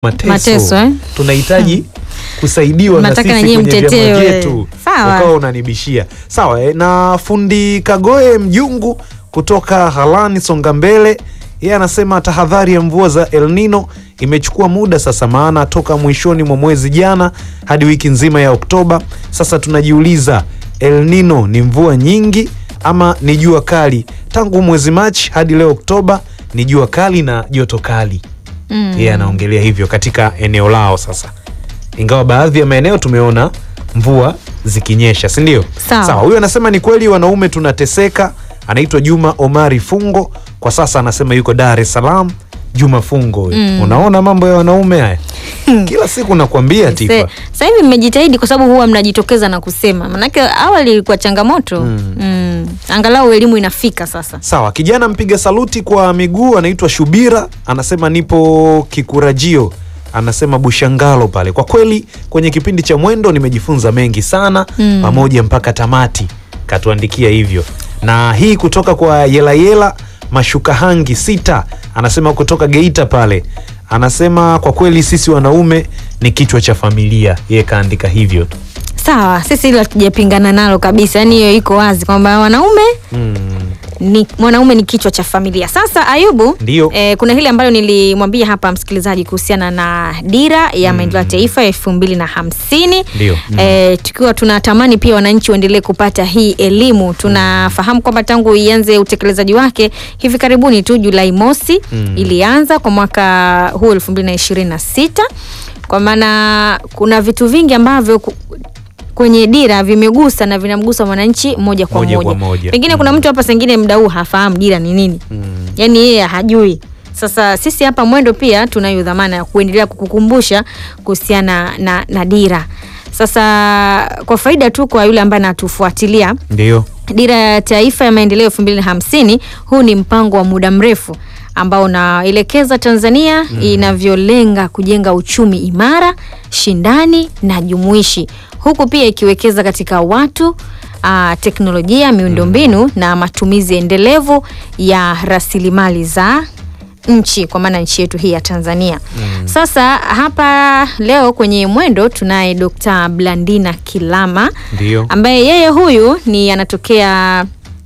mateso, Mateso, eh? tunahitaji kusaidiwa na Nataka sisi na nyie kwenye vyama mtetewe. vyetu. Sawa. Ukawa unanibishia sawa eh? na fundi Kagoe Mjungu kutoka Halani Songa Mbele, yeye anasema tahadhari ya mvua za El Nino imechukua muda sasa, maana toka mwishoni mwa mwezi jana hadi wiki nzima ya Oktoba. Sasa tunajiuliza El Nino ni mvua nyingi ama ni jua kali? Tangu mwezi Machi hadi leo Oktoba ni jua kali na joto kali Mm. yeye anaongelea hivyo katika eneo lao sasa, ingawa baadhi ya maeneo tumeona mvua zikinyesha, si ndio? Sawa. Huyu anasema ni kweli wanaume tunateseka. Anaitwa Juma Omari Fungo, kwa sasa anasema yuko Dar es Salaam. Juma Fungo huyu. Mm. Unaona mambo ya wanaume haya, kila siku nakwambia Tifa. Se- Sasa hivi mmejitahidi kwa sababu huwa mnajitokeza na kusema, manake awali ilikuwa changamoto Mm. mm. Angalau elimu inafika sasa. Sawa, kijana mpiga saluti kwa miguu anaitwa Shubira, anasema nipo Kikurajio, anasema Bushangalo pale. Kwa kweli kwenye kipindi cha Mwendo nimejifunza mengi sana Mm. pamoja mpaka tamati, katuandikia hivyo. Na hii kutoka kwa Yelayela Mashukahangi sita, anasema kutoka Geita pale, anasema kwa kweli sisi wanaume ni kichwa cha familia. Yeye kaandika hivyo tu. Sawa, sisi hilo hatujapingana nalo kabisa, yaani hiyo iko wazi kwamba wanaume Mm. ni mwanaume ni kichwa cha familia. Sasa Ayubu, Ndio. eh, kuna hili ambalo nilimwambia hapa msikilizaji kuhusiana na dira ya maendeleo ya taifa elfu mbili na hamsini Ndio. Mm. eh, tukiwa tunatamani pia wananchi waendelee kupata hii elimu. Tunafahamu kwamba tangu ianze utekelezaji wake hivi karibuni tu Julai mosi Mm. ilianza kwa mwaka huu elfu mbili na ishirini na sita kwa maana kuna vitu vingi ambavyo ku- kwenye dira vimegusa na vinamgusa mwananchi moja kwa Moja moja, kwa moja. pengine kuna Mm. mtu hapa sengine mda huu hafahamu dira ni nini Mm. yaani yeye hajui sasa sisi hapa mwendo pia tunayo dhamana ya kuendelea kukukumbusha kuhusiana na, na dira sasa kwa faida tu kwa yule ambaye anatufuatilia Ndio. dira ya taifa ya maendeleo elfu mbili na hamsini huu ni mpango wa muda mrefu ambao unaelekeza tanzania inavyolenga kujenga uchumi imara shindani na jumuishi huku pia ikiwekeza katika watu Uh, teknolojia miundombinu na matumizi endelevu ya rasilimali za nchi kwa maana nchi yetu hii ya Tanzania. Sasa hapa leo kwenye mwendo tunaye Dr. Blandina Kilama Ndio. ambaye yeye huyu ni anatokea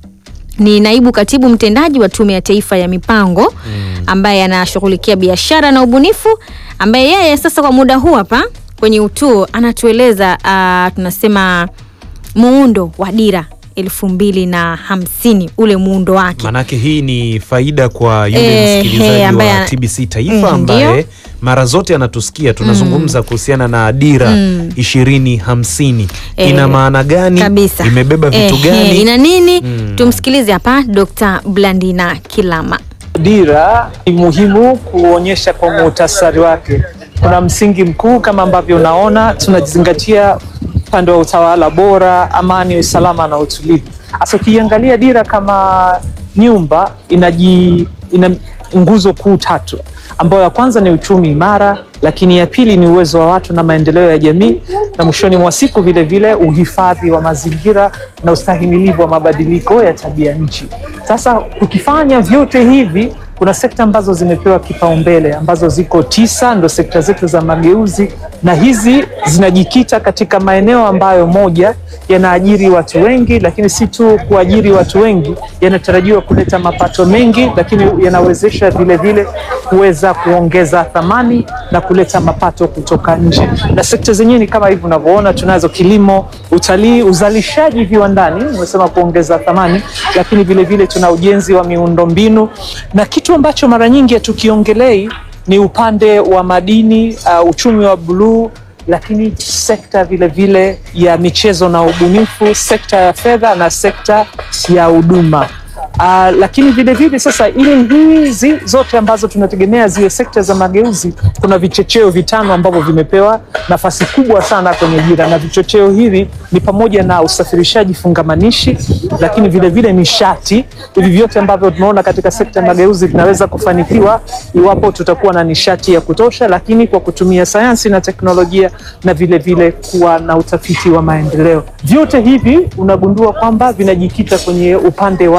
ni naibu katibu mtendaji wa Tume ya Taifa ya Mipango ambaye anashughulikia biashara na ubunifu, ambaye yeye sasa kwa muda huu hapa kwenye utuo anatueleza uh, tunasema muundo wa dira elfu mbili na hamsini ule muundo wake. Manake hii ni faida kwa yule Eh, msikilizaji eh, ambaye wa ana- TBC Taifa Mm, ambaye ndio. mara zote anatusikia tunazungumza kuhusiana na dira Mm. ishirini hamsini. Eh, Ina maana gani? kabisa Imebeba vitu Eh, gani? eh, ina nini? Mm. Tumsikilize hapa Dr. Blandina Kilama. Dira ni muhimu kuonyesha kwa muhtasari wake. Kuna msingi mkuu kama ambavyo unaona, tunazingatia upande wa utawala bora, amani, usalama na utulivu. Sasa ukiangalia dira kama nyumba inaji, ina nguzo kuu tatu, ambayo ya kwanza ni uchumi imara, lakini ya pili ni uwezo wa watu na maendeleo ya jamii, na mwishoni mwa siku vile vile uhifadhi wa mazingira na ustahimilivu wa mabadiliko ya tabia nchi. Sasa tukifanya vyote hivi kuna sekta ambazo zimepewa kipaumbele ambazo ziko tisa, ndo sekta zetu za mageuzi, na hizi zinajikita katika maeneo ambayo moja yanaajiri watu wengi, lakini si tu kuajiri watu wengi, yanatarajiwa kuleta mapato mengi, lakini yanawezesha vile vile kuweza kuongeza thamani na kuleta mapato kutoka nje. Na sekta zenyewe ni kama hivi unavyoona, tunazo kilimo, utalii, uzalishaji viwandani, umesema kuongeza thamani, lakini vile vile tuna ujenzi wa miundombinu na kitu ambacho mara nyingi hatukiongelei ni upande wa madini, uh, uchumi wa buluu, lakini sekta vile vile ya michezo na ubunifu, sekta ya fedha na sekta ya huduma. Uh, lakini vile vile sasa, ili hizi zote ambazo tunategemea ziwe sekta za mageuzi, kuna vichocheo vitano ambavyo vimepewa nafasi kubwa sana kwenye dira, na vichocheo hivi ni pamoja na usafirishaji fungamanishi, lakini vile vile nishati. Hivi vyote ambavyo tunaona katika sekta ya mageuzi vinaweza kufanikiwa iwapo tutakuwa na nishati ya kutosha, lakini kwa kutumia sayansi na teknolojia na vile vile kuwa na utafiti wa maendeleo. Vyote hivi unagundua kwamba vinajikita kwenye upande wa mageuzi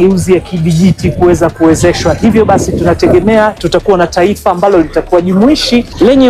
mageuzi ya kidijiti kuweza kuwezeshwa. Hivyo basi tunategemea tutakuwa na taifa ambalo litakuwa jumuishi lenye